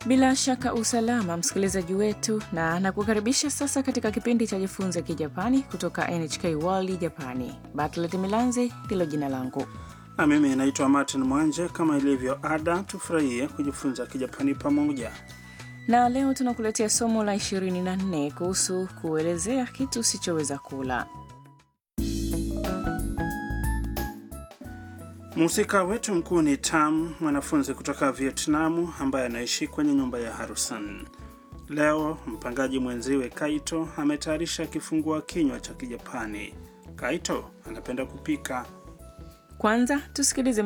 Bila shaka usalama, msikilizaji wetu, na nakukaribisha sasa katika kipindi cha Jifunze Kijapani kutoka NHK World Japani. Bartlet Milanzi ndilo jina langu. Na mimi naitwa Martin Mwanje. Kama ilivyo ada, tufurahie kujifunza Kijapani pamoja. Na leo tunakuletea somo la 24 kuhusu kuelezea kitu usichoweza kula. Mhusika wetu mkuu ni Tam, mwanafunzi kutoka Vietnamu ambaye anaishi kwenye nyumba ya Harusan. Leo mpangaji mwenziwe Kaito ametayarisha kifungua kinywa cha Kijapani. Kaito anapenda kupika. Kwanza tusikilize